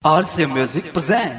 RC Music presents.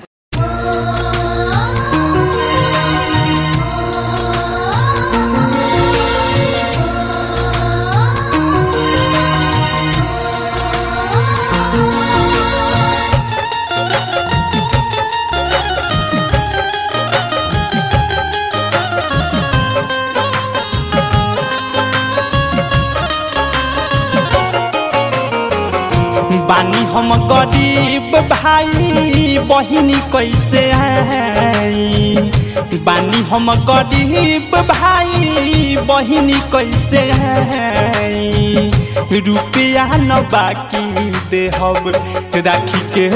बानी हम गरीब भाई बहिनी कैसे आई बानी हम गरीब भाई बहिनी कैसे आई रुपया न बाकी देहब राखी के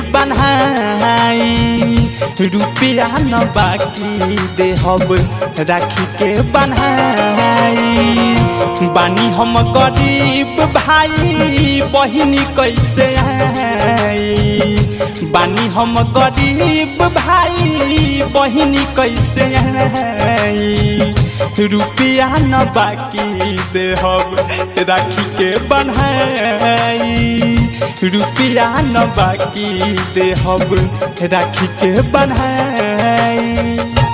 बनाई रुपया न बाकी देहब राखी के बनाई बानी हम गरीब भाई बहिनी कैसे आई बानी हम गरीब भाई बहिनी कैसे आई रुपया न बाकी देहब राखी के बनाई रुपया न बाकी देहब राखी के बनाई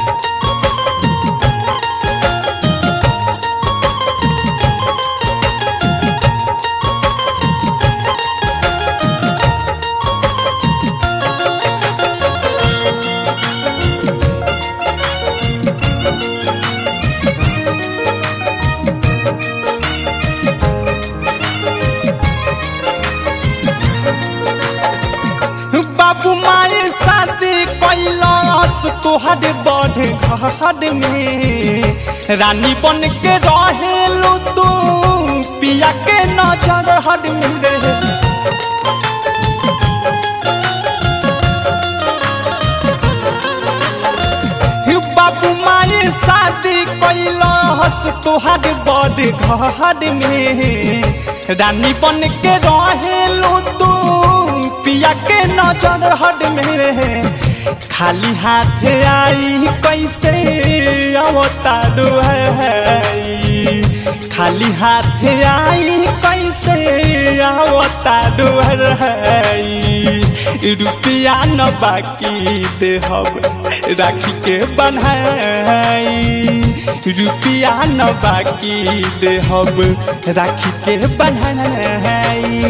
बाबू माए शादी कैलाश तोहर बढ़े घर में रानी बन के रहेलू तू पिया के नजर हर में रहे बाबू माए शादी कैलाश तोहर बड़ घर में रानी बन के रहेलू तू पिया के नजर हट में खाली हाथ आई कैसे अवतारू है खाली हाथ आई कैसे अवतारू है रुपया न बाकी देहब राखी के बनाई रुपया न बाकी देहब राखी के बनाई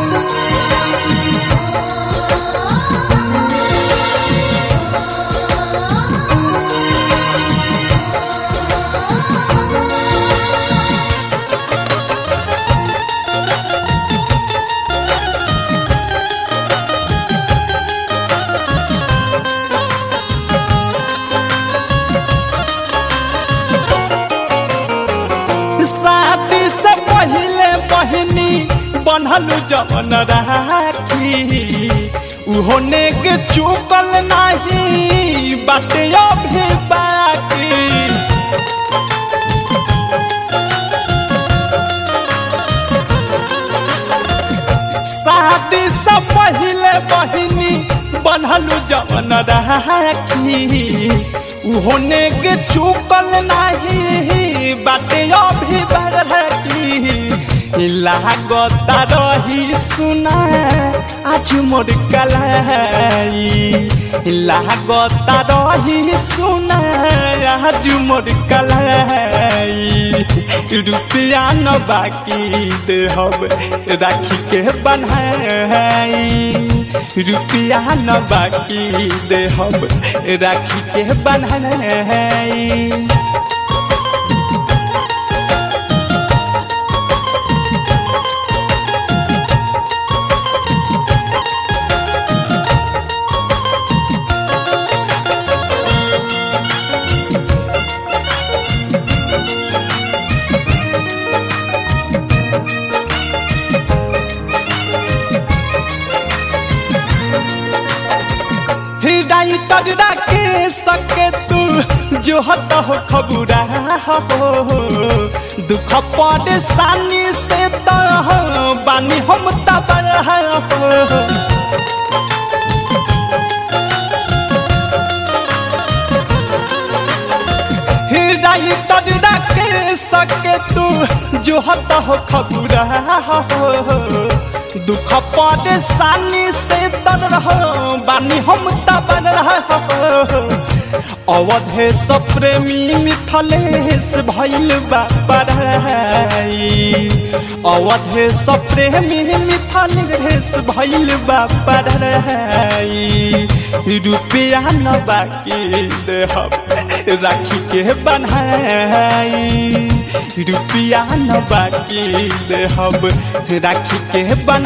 शादी से पहले बहनी बनल जवन राखी उहो नेक चुकल नाही बाटे अभी बाकी शादी से पहले बहनी बनल जवन राखी उहो नेक चुकल नाही बाटे अभी बरकी लागता रही सुना आज मोर कलाई लागता रही सुना आज मोर कलाई रुपया न बाकी देहब राखी के बनाई रुपया न बाकी देहब राखी के बनाई राइटर के सके तू जो हत हो खबुरा हो दुख परेशानी से तो बानी हम तबर हो राइटर के सके तू जो हत हो खबुरा हो दुख परेशानी से तर रहो बानी हम तबर रहो अवधेश प्रेमी मिथलेश भैल बापराई अवधेश प्रेमी मिथलेश भैल बापराई रुपया न बाकी देहब राखी के बनाई रुपया न बाकी देहब राखी के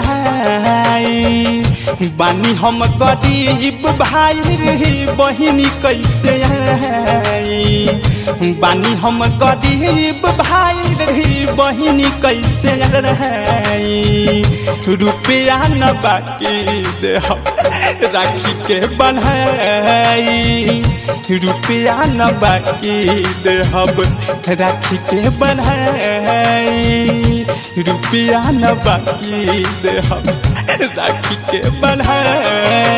बनाई बानी हम गरीब भाई रे बहिनी कैसे आई बानी हम गरीब भाई रे बहिनी कैसे आई रुपया न बाकी देहब राखी के बनाई रुपया न बाकी देहब राखी के बनाई रुपया न बाकी देहब राखी के बनाई